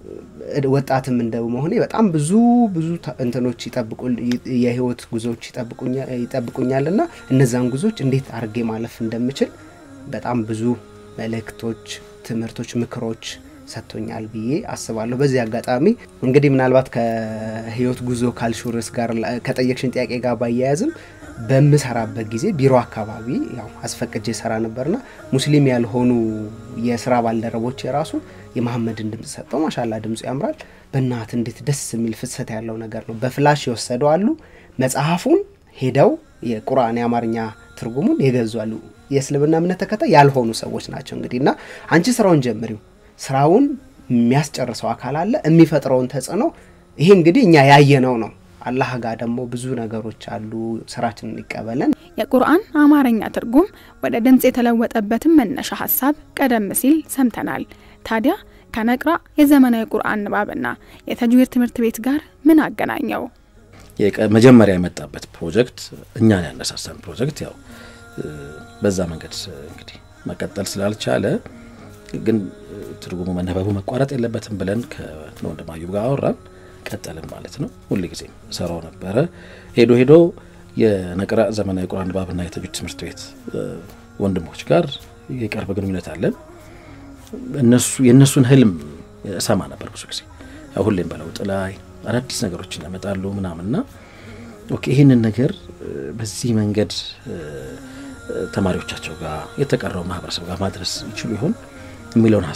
ወጣትም እንደ መሆኔ በጣም ብዙ ብዙ እንትኖች የህይወት ጉዞዎች ይጠብቁኛል ና እነዛን ጉዞዎች እንዴት አርጌ ማለፍ እንደምችል በጣም ብዙ መልእክቶች፣ ትምህርቶች፣ ምክሮች ሰጥቶኛል ብዬ አስባለሁ። በዚህ አጋጣሚ እንግዲህ ምናልባት ከህይወት ጉዞ ካልሹርስ ጋር ከጠየቅሽን ጥያቄ ጋር ባያያዝም በምሰራበት ጊዜ ቢሮ አካባቢ ያው አስፈቅጄ ሰራ ነበርና ሙስሊም ያልሆኑ የስራ ባልደረቦች የራሱ የመሐመድን ድምፅ ሰጠው። ማሻላ ድምፁ ያምራል፣ በእናት እንዴት ደስ የሚል ፍሰት ያለው ነገር ነው። በፍላሽ የወሰደው አሉ፣ መጽሐፉን ሄደው የቁርአን የአማርኛ ትርጉሙን የገዙ አሉ። የእስልምና እምነት ተከታይ ያልሆኑ ሰዎች ናቸው። እንግዲህ እና አንቺ ስራውን ጀምሪው፣ ስራውን የሚያስጨርሰው አካል አለ፣ የሚፈጥረውን ተጽዕኖ ይሄ እንግዲህ እኛ ያየነው ነው። አላህ ጋር ደግሞ ብዙ ነገሮች አሉ። ስራችንን ይቀበለን። የቁርአን አማርኛ ትርጉም ወደ ድምፅ የተለወጠበትን መነሻ ሀሳብ ቀደም ሲል ሰምተናል። ታዲያ ከነቅራ የዘመናዊ ቁርአን ንባብና የተጅዊድ ትምህርት ቤት ጋር ምን አገናኘው? መጀመሪያ የመጣበት ፕሮጀክት እኛን ያነሳሳን ፕሮጀክት ያው በዛ መንገድ እንግዲህ መቀጠል ስላልቻለ ግን ትርጉሙ መነበቡ መቋረጥ የለበትም ብለን ከወንድም አዩብ ጋር አወራን። ቀጠልን ማለት ነው። ሁል ጊዜም ሰራው ነበረ። ሄዶ ሄዶ የነቅራ ዘመናዊ ቁርአን ንባብና የተጅዊድ ትምህርት ቤት ወንድሞች ጋር የቅርብ ግንኙነት አለን። እነሱ የእነሱን ህልም እሰማ ነበር ብዙ ጊዜ ሁሌም በለውጥ ላይ አዳዲስ ነገሮችን ያመጣሉ ምናምንና ኦኬ ይህንን ነገር በዚህ መንገድ ተማሪዎቻቸው ጋር የተቀረው ማህበረሰብ ጋር ማድረስ ይችሉ ይሆን የሚለውን ሀሳብ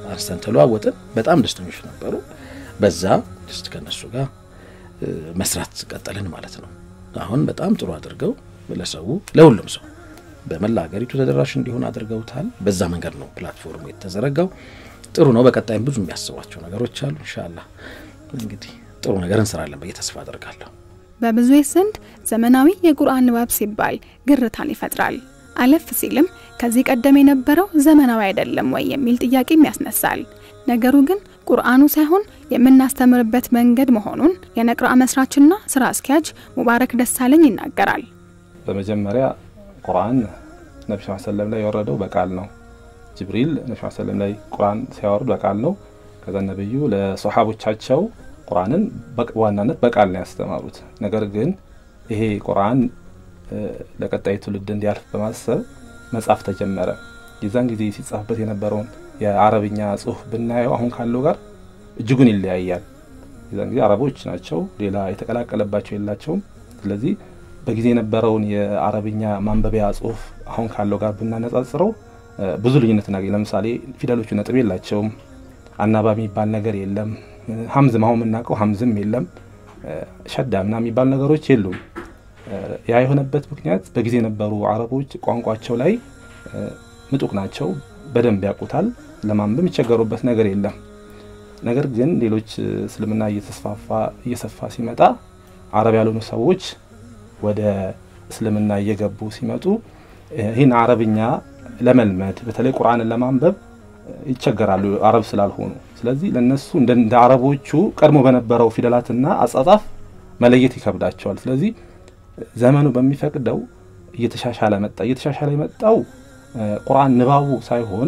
አንስተን ተለዋወጥን። በጣም ደስተኞች ነበሩ። በዛ ስ ከነሱ ጋር መስራት ቀጠልን ማለት ነው። አሁን በጣም ጥሩ አድርገው ለሰው ለሁሉም ሰው በመላ ሀገሪቱ ተደራሽ እንዲሆን አድርገውታል። በዛ መንገድ ነው ፕላትፎርሙ የተዘረጋው። ጥሩ ነው። በቀጣይም ብዙ የሚያስቧቸው ነገሮች አሉ። እንሻላ እንግዲህ ጥሩ ነገር እንሰራለን ብዬ ተስፋ አደርጋለሁ። በብዙዎች ዘንድ ዘመናዊ የቁርአን ንባብ ሲባል ግርታን ይፈጥራል። አለፍ ሲልም ከዚህ ቀደም የነበረው ዘመናዊ አይደለም ወይ የሚል ጥያቄም ያስነሳል። ነገሩ ግን ቁርአኑ ሳይሆን የምናስተምርበት መንገድ መሆኑን የነቅራ መስራችና ስራ አስኪያጅ ሙባረክ ደሳለኝ ይናገራል። በመጀመሪያ ቁርአን ነቢ ስ ሰለም ላይ የወረደው በቃል ነው። ጅብሪል ነቢ ስ ሰለም ላይ ቁርአን ሲያወርድ በቃል ነው። ከዛ ነብዩ ለሶሓቦቻቸው ቁርአንን በዋናነት በቃል ነው ያስተማሩት። ነገር ግን ይሄ ቁርአን ለቀጣይ ትውልድ እንዲያልፍ በማሰብ መጻፍ ተጀመረ። የዛን ጊዜ ሲጻፍበት የነበረውን የአረብኛ ጽሁፍ ብናየው አሁን ካለው ጋር እጅጉን ይለያያል። የዛን ጊዜ አረቦች ናቸው፣ ሌላ የተቀላቀለባቸው የላቸውም። ስለዚህ በጊዜ የነበረውን የአረብኛ ማንበቢያ ጽሁፍ አሁን ካለው ጋር ብናነጻጽረው ብዙ ልዩነት እናገኝ። ለምሳሌ ፊደሎቹ ነጥብ የላቸውም፣ አናባቢ የሚባል ነገር የለም። ሀምዝም አሁን የምናውቀው ሀምዝም የለም፣ ሸዳ ምና የሚባሉ ነገሮች የሉም። ያ የሆነበት ምክንያት በጊዜ የነበሩ አረቦች ቋንቋቸው ላይ ምጡቅ ናቸው፣ በደንብ ያውቁታል። ለማንበብ የሚቸገሩበት ነገር የለም። ነገር ግን ሌሎች እስልምና እየተስፋፋ እየሰፋ ሲመጣ አረብ ያልሆኑ ሰዎች ወደ እስልምና እየገቡ ሲመጡ ይህን አረብኛ ለመልመድ በተለይ ቁርአንን ለማንበብ ይቸገራሉ አረብ ስላልሆኑ። ስለዚህ ለነሱ እንደ አረቦቹ ቀድሞ በነበረው ፊደላትና አጻጻፍ መለየት ይከብዳቸዋል። ስለዚህ ዘመኑ በሚፈቅደው እየተሻሻለ መጣ። እየተሻሻለ የመጣው ቁርአን ንባቡ ሳይሆን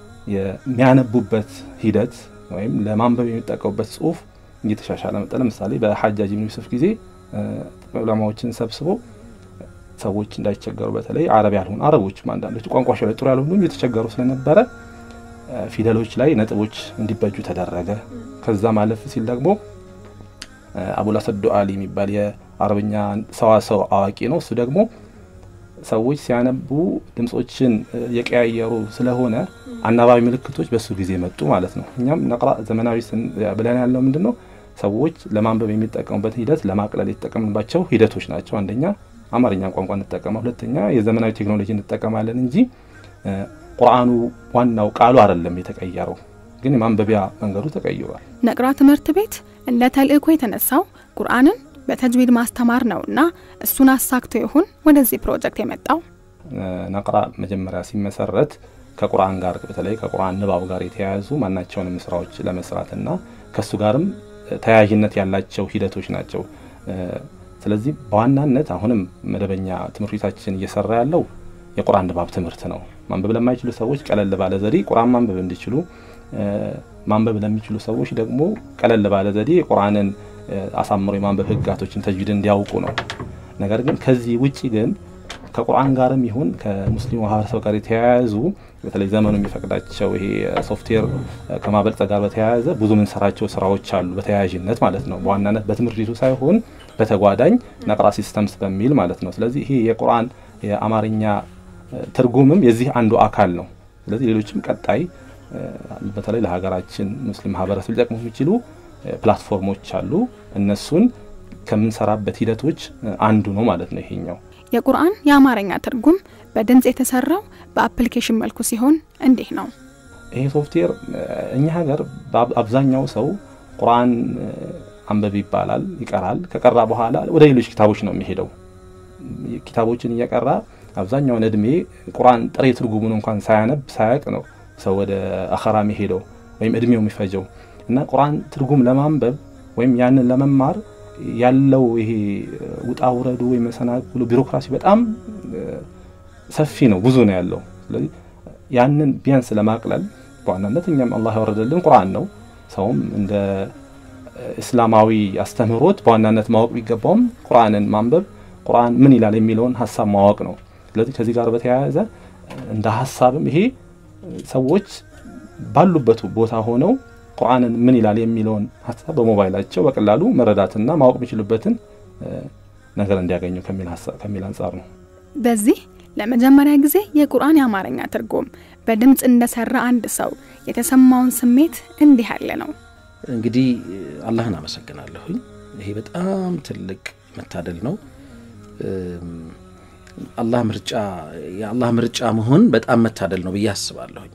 የሚያነቡበት ሂደት ወይም ለማንበብ የሚጠቀሙበት ጽሁፍ እየተሻሻለ መጣ። ለምሳሌ በሐጃጅ ብን ዩሱፍ ጊዜ ዑለማዎችን ሰብስቦ ሰዎች እንዳይቸገሩ በተለይ አረብ ያልሆኑ አረቦችም አንዳንዶች ቋንቋቸው ላይ ጥሩ ያልሆኑ እየተቸገሩ ስለነበረ ፊደሎች ላይ ነጥቦች እንዲበጁ ተደረገ። ከዛ ማለፍ ሲል ደግሞ አቡልአሰድ ዱአሊ የሚባል የአረብኛ ሰዋሰው አዋቂ ነው። እሱ ደግሞ ሰዎች ሲያነቡ ድምጾችን የቀያየሩ ስለሆነ አናባቢ ምልክቶች በሱ ጊዜ መጡ ማለት ነው። እኛም ነቅራ ዘመናዊ ብለን ያለው ምንድን ነው? ሰዎች ለማንበብ የሚጠቀሙበት ሂደት ለማቅለል የተጠቀምባቸው ሂደቶች ናቸው። አንደኛ አማርኛ ቋንቋ እንጠቀማ፣ ሁለተኛ የዘመናዊ ቴክኖሎጂ እንጠቀማለን እንጂ ቁርአኑ ዋናው ቃሉ አይደለም የተቀየረው፣ ግን የማንበቢያ መንገዱ ተቀይሯል። ነቅራ ትምህርት ቤት እንደ ተልእኮ የተነሳው ቁርአንን በተጅዊድ ማስተማር ነውና እሱን አሳክቶ ይሁን ወደዚህ ፕሮጀክት የመጣው። ነቅራ መጀመሪያ ሲመሰረት ከቁርአን ጋር በተለይ ከቁርአን ንባብ ጋር የተያያዙ ማናቸውንም ስራዎች ለመስራትና ከእሱ ጋርም ተያያዥነት ያላቸው ሂደቶች ናቸው። ስለዚህ በዋናነት አሁንም መደበኛ ትምህርት ቤታችን እየሰራ ያለው የቁርአን ንባብ ትምህርት ነው። ማንበብ ለማይችሉ ሰዎች ቀለል ባለ ዘዴ ቁርአን ማንበብ እንዲችሉ፣ ማንበብ ለሚችሉ ሰዎች ደግሞ ቀለል ባለ ዘዴ ቁርአንን አሳምሮ የማንበብ ህጋቶችን ተጅዊድ እንዲያውቁ ነው። ነገር ግን ከዚህ ውጪ ግን ከቁርአን ጋርም ይሁን ከሙስሊሙ ማህበረሰብ ጋር የተያያዙ በተለይ ዘመኑ የሚፈቅዳቸው ይሄ ሶፍትዌር ከማበልጸግ ጋር በተያያዘ ብዙ ምንሰራቸው ስራዎች አሉ፣ በተያያዥነት ማለት ነው። በዋናነት በትምህርት ቤቱ ሳይሆን በተጓዳኝ ነቅራ ሲስተምስ በሚል ማለት ነው። ስለዚህ ይሄ የቁርአን የአማርኛ ትርጉምም የዚህ አንዱ አካል ነው። ስለዚህ ሌሎችም ቀጣይ በተለይ ለሀገራችን ሙስሊም ማህበረሰብ ሊጠቅሙ የሚችሉ ፕላትፎርሞች አሉ። እነሱን ከምንሰራበት ሂደቶች አንዱ ነው ማለት ነው ይሄኛው። የቁርአን የአማርኛ ትርጉም በድምፅ የተሰራው በአፕሊኬሽን መልኩ ሲሆን እንዲህ ነው። ይሄ ሶፍትዌር እኛ ሀገር አብዛኛው ሰው ቁርአን አንበብ ይባላል፣ ይቀራል። ከቀራ በኋላ ወደ ሌሎች ኪታቦች ነው የሚሄደው። ኪታቦችን እየቀራ አብዛኛውን እድሜ ቁርአን ጥሬ ትርጉሙን እንኳን ሳያነብ ሳያቅ ነው ሰው ወደ አኸራ የሚሄደው ወይም እድሜው የሚፈጀው እና ቁርአን ትርጉም ለማንበብ ወይም ያንን ለመማር ያለው ይሄ ውጣ ውረዱ ወይም መሰናክሉ ቢሮክራሲ በጣም ሰፊ ነው፣ ብዙ ነው ያለው። ስለዚህ ያንን ቢያንስ ለማቅለል በዋናነት እኛም አላህ ያወረደልን ቁርአን ነው። ሰውም እንደ እስላማዊ አስተምህሮት በዋናነት ማወቅ ቢገባውም ቁርአንን ማንበብ ቁርአን ምን ይላል የሚለውን ሀሳብ ማወቅ ነው። ስለዚህ ከዚህ ጋር በተያያዘ እንደ ሀሳብም ይሄ ሰዎች ባሉበት ቦታ ሆነው ቁርአንን ምን ይላል የሚለውን ሀሳብ በሞባይላቸው በቀላሉ መረዳትና ማወቅ የሚችሉበትን ነገር እንዲያገኙ ከሚል አንጻር ነው። በዚህ ለመጀመሪያ ጊዜ የቁርአን የአማርኛ ትርጉም በድምፅ እንደሰራ አንድ ሰው የተሰማውን ስሜት እንዲህ ያለ ነው። እንግዲህ አላህን አመሰግናለሁኝ። ይሄ በጣም ትልቅ መታደል ነው። አላህ ምርጫ የአላህ ምርጫ መሆን በጣም መታደል ነው ብዬ አስባለሁኝ።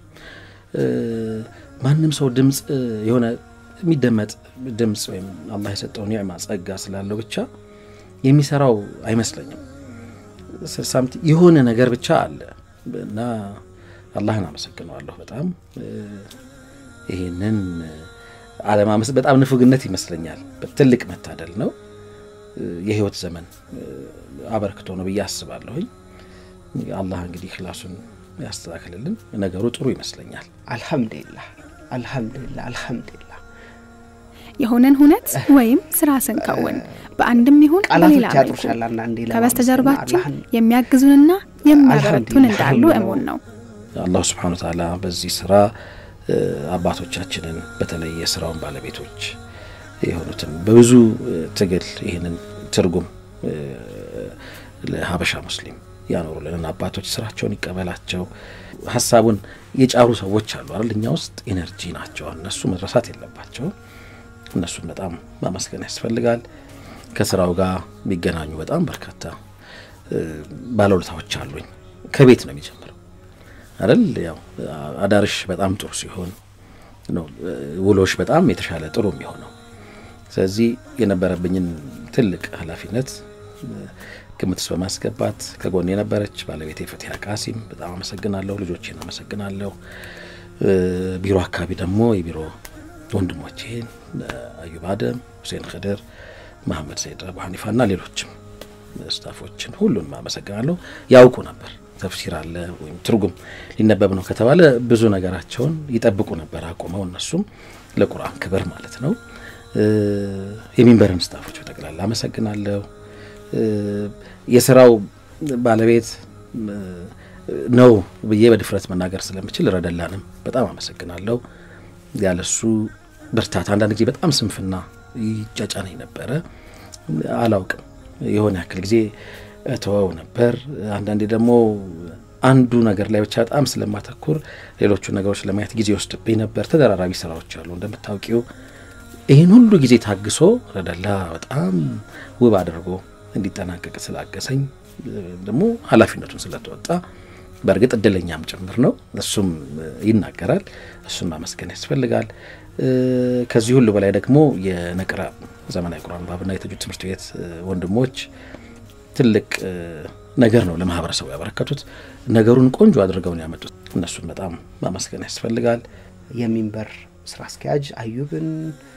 ማንም ሰው ድምፅ የሆነ የሚደመጥ ድምፅ ወይም አላህ የሰጠው ኒዕማ ጸጋ ስላለው ብቻ የሚሰራው አይመስለኝም። ሳምቲ የሆነ ነገር ብቻ አለ እና አላህን አመሰግነዋለሁ በጣም ይህንን አለማመስ በጣም ንፉግነት ይመስለኛል። ትልቅ መታደል ነው። የህይወት ዘመን አበርክቶ ነው ብዬ አስባለሁኝ። አላህ እንግዲህ ክላሱን ያስተካክልልን። ነገሩ ጥሩ ይመስለኛል። አልሐምዱሊላህ አልሐምዱሊላህ አልሐምዱሊላህ። የሆነን ሁነት ወይም ስራ ስንከውን በአንድም ይሁን በሌላ ቃላቶች መልኩ ያጥሩሻል አንዳንዴ ለማመስገን ከበስተጀርባችን አላህን የሚያግዙንና የሚያበረቱን አልሐምዱሊላህ እንዳሉ ነው። እሙን ነው። አላሁ ስብሓነ ወተዓላ በዚህ ስራ እ፣ አባቶቻችንን በተለይ የስራውን ባለቤቶች የሆኑትን በብዙ እ፣ ትግል ይህንን ትርጉም እ፣ ለሀበሻ ሙስሊም ያኖሩልን አባቶች ስራቸውን ይቀበላቸው። ሀሳቡን የጫሩ ሰዎች አሉ አይደል? እኛ ውስጥ ኢነርጂ ናቸው። እነሱ መድረሳት የለባቸውም። እነሱን በጣም ማመስገን ያስፈልጋል። ከስራው ጋር የሚገናኙ በጣም በርካታ እ፣ ባለውለታዎች አሉኝ። ከቤት ነው የሚጀምረው አይደል? ያው አዳርሽ በጣም ጥሩ ሲሆን ነው እ፣ ውሎሽ በጣም የተሻለ ጥሩ የሚሆነው። ስለዚህ የነበረብኝን ትልቅ ኃላፊነት እ፣ ግምት ውስጥ በማስገባት ከጎን የነበረች ባለቤቴ ፈቲያ ቃሲም በጣም አመሰግናለሁ። ልጆቼን አመሰግናለሁ። እ፣ ቢሮ አካባቢ ደግሞ የቢሮ ወንድሞቼን እ፣ አዩብ አደም፣ ሁሴን ክድር፣ መሐመድ ሰይድ አቡ ሐኒፋ እና ሌሎችም ስታፎችን ሁሉንም አመሰግናለሁ። ያውቁ ነበር ተፍሲር አለ ወይም ትርጉም ሊነበብ ነው ከተባለ ብዙ ነገራቸውን ይጠብቁ ነበር አቁመው እነሱም ለቁርአን ክብር ማለት ነው። እ፣ የሚንበርን ስታፎች በጠቅላላ አመሰግናለሁ። እ፣ የስራው ባለቤት እ፣ ነው ብዬ በድፍረት መናገር ስለምችል ረደላንም በጣም አመሰግናለሁ። ያለሱ ብርታት አንዳንድ ጊዜ በጣም ስንፍና ይጫጫነኝ ነበረ። አላውቅም የሆነ ያክል ጊዜ እተወው ነበር። አንዳንዴ ደግሞ አንዱ ነገር ላይ ብቻ በጣም ስለማተኩር ሌሎቹ ነገሮች ለማየት ጊዜ ወስድብኝ ነበር። ተደራራቢ ስራዎች አሉ እንደምታውቂው። ይህን ሁሉ ጊዜ ታግሶ ረደላ በጣም ውብ አድርጎ እንዲጠናቀቅ ስላገሰኝ ደግሞ ኃላፊነቱን ስለተወጣ በእርግጥ እድለኛም ጭምር ነው። እሱም ይናገራል። እሱን ማመስገን ያስፈልጋል። ከዚህ ሁሉ በላይ ደግሞ የነቅራ ዘመናዊ ቁርአን ባብና የተጁድ ትምህርት ቤት ወንድሞች ትልቅ ነገር ነው ለማህበረሰቡ ያበረከቱት። ነገሩን ቆንጆ አድርገውን ያመጡት እነሱን በጣም ማመስገን ያስፈልጋል። የሚንበር ስራ አስኪያጅ አዩብን፣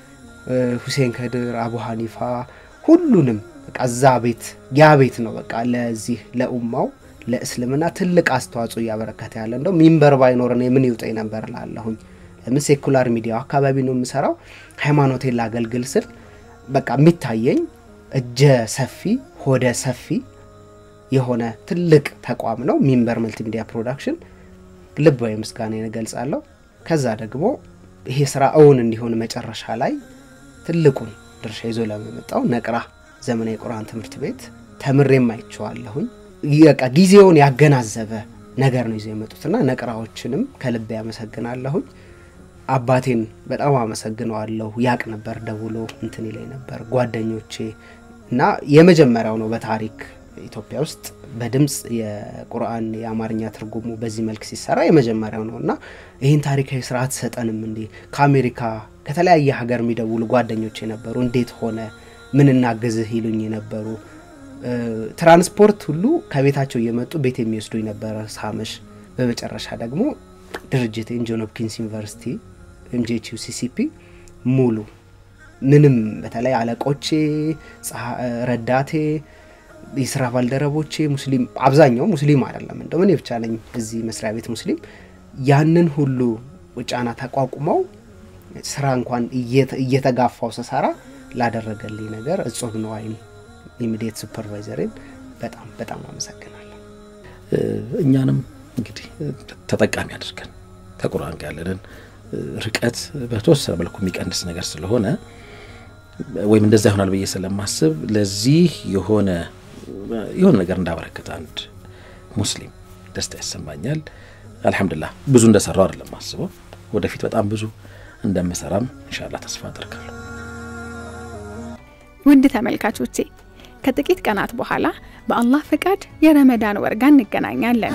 ሁሴን ከድር፣ አቡ ሀኒፋ ሁሉንም በቃ እዛ ቤት ያ ቤት ነው በቃ ለዚህ ለኡማው ለእስልምና ትልቅ አስተዋጽኦ እያበረከተ ያለ እንደው ሚንበር ባይኖርን የምን ይውጠኝ ነበር ላለሁኝ። ለምን ሴኩላር ሚዲያው አካባቢ ነው የምሰራው። ሃይማኖቴን ላገልግል ስል በቃ የሚታየኝ እጀ ሰፊ ሆደ ሰፊ የሆነ ትልቅ ተቋም ነው ሚንበር መልቲሚዲያ ፕሮዳክሽን። ልባዊ ምስጋናዬን እገልጻለሁ። ከዛ ደግሞ ይሄ ስራ እውን እንዲሆን መጨረሻ ላይ ትልቁን ድርሻ ይዞ ለመመጣው ነቅራ ዘመናዊ የቁርአን ትምህርት ቤት ተምሬም አይቼዋለሁኝ። በቃ ጊዜውን ያገናዘበ ነገር ነው ይዘው የመጡትና ነቅራዎችንም ከልብ ያመሰግናለሁኝ። አባቴን በጣም አመሰግነዋለሁ። ያቅ ነበር ደውሎ እንትን ይለኝ ነበር ጓደኞቼ እና የመጀመሪያው ነው በታሪክ ኢትዮጵያ ውስጥ በድምፅ የቁርአን የአማርኛ ትርጉሙ በዚህ መልክ ሲሰራ የመጀመሪያው ነው እና ይህን ታሪካዊ ስራ አትሰጠንም እንዴ? ከአሜሪካ ከተለያየ ሀገር የሚደውሉ ጓደኞች የነበሩ እንዴት ሆነ ምን እናግዝህ ይሉኝ የነበሩ ትራንስፖርት ሁሉ ከቤታቸው እየመጡ ቤት የሚወስዱ የነበረ ሳመሽ። በመጨረሻ ደግሞ ድርጅት ጆን ሆፕኪንስ ዩኒቨርሲቲ ኤምጄችዩ ሲሲፒ ሙሉ ምንም በተለይ አለቆቼ፣ ረዳቴ፣ የስራ ባልደረቦቼ ሙስሊም አብዛኛው ሙስሊም አይደለም እንደው እኔ ብቻ ነኝ እዚህ መስሪያ ቤት ሙስሊም። ያንን ሁሉ ጫና ተቋቁመው ስራ እንኳን እየተጋፋው ስሰራ ላደረገልኝ ነገር እጹብ ነዋይን ኢሚዲየት ሱፐርቫይዘሬን በጣም በጣም አመሰግናለሁ። እኛንም እንግዲህ ተጠቃሚ አድርገን ከቁርአን ጋር ያለንን ርቀት በተወሰነ መልኩ የሚቀንስ ነገር ስለሆነ ወይም እንደዛ ይሆናል ብዬ ስለማስብ ለዚህ የሆነ የሆነ ነገር እንዳበረከተ አንድ ሙስሊም ደስታ ይሰማኛል። አልሐምዱሊላህ ብዙ እንደሰራው አይደለም አስበው፣ ወደፊት በጣም ብዙ እንደምሰራም ኢንሻአላህ ተስፋ አደርጋለሁ። ውድ ተመልካቾቼ ከጥቂት ቀናት በኋላ በአላህ ፍቃድ የረመዳን ወር ጋር እንገናኛለን።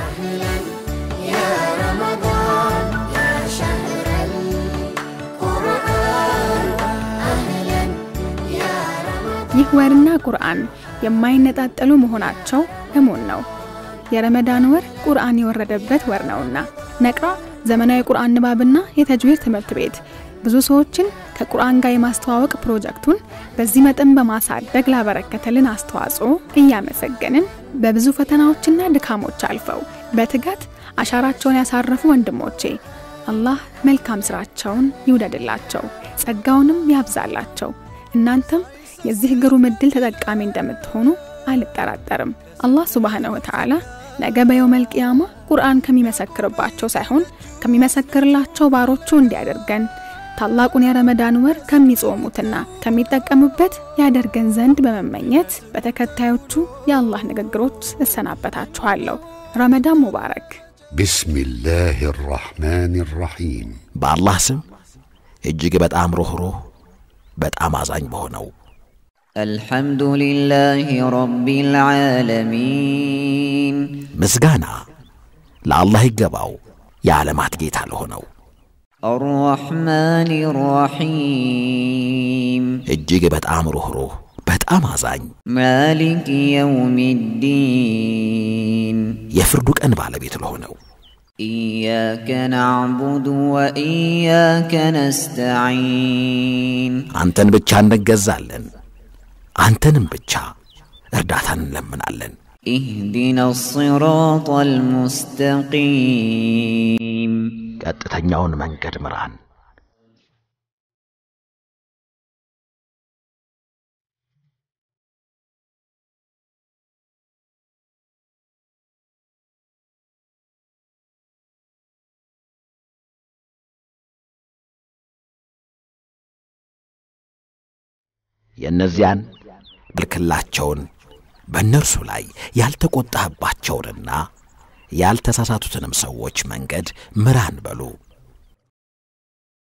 ይህ ወርና ቁርአን የማይነጣጠሉ መሆናቸው እሙን ነው። የረመዳን ወር ቁርአን የወረደበት ወር ነውና ነቅራ ዘመናዊ ቁርአን ንባብና የተጅዊድ ትምህርት ቤት ብዙ ሰዎችን ከቁርአን ጋር የማስተዋወቅ ፕሮጀክቱን በዚህ መጠን በማሳደግ ላበረከተልን አስተዋጽኦ እያመሰገንን በብዙ ፈተናዎችና ድካሞች አልፈው በትጋት አሻራቸውን ያሳረፉ ወንድሞቼ አላህ መልካም ስራቸውን ይውደድላቸው፣ ጸጋውንም ያብዛላቸው። እናንተም የዚህ ግሩም ዕድል ተጠቃሚ እንደምትሆኑ አልጠራጠርም። አላህ ሱብሓነሁ ወተዓላ ነገ በየውመል ቂያማ ቁርአን ከሚመሰክርባቸው ሳይሆን ከሚመሰክርላቸው ባሮቹ እንዲያደርገን ታላቁን የረመዳን ወር ከሚጾሙትና ከሚጠቀሙበት ያደርገን ዘንድ በመመኘት በተከታዮቹ የአላህ ንግግሮች እሰናበታችኋለሁ። ረመዳን ሙባረክ። ቢስሚላህ ራሕማን ራሒም በአላህ ስም እጅግ በጣም ሩኅሩህ በጣም አዛኝ በሆነው الحمد لله رب العالمين ምስጋና ለአላህ ይገባው የዓለማት ጌታ ለሆነው الرحمن الرحيم እጅግ በጣም ሩኅሩህ በጣም አዛኝ مالك يوم الدين የፍርዱ ቀን ባለቤት ለሆነው إياك نعبد وإياك نستعين አንተን ብቻ እንገዛለን አንተንም ብቻ እርዳታን እንለምናለን اهدنا الصراط المستقيم ቀጥተኛውን መንገድ ምራን የእነዚያን ልክላቸውን በእነርሱ ላይ ያልተቆጣህባቸውንና ያልተሳሳቱትንም ሰዎች መንገድ ምራን በሉ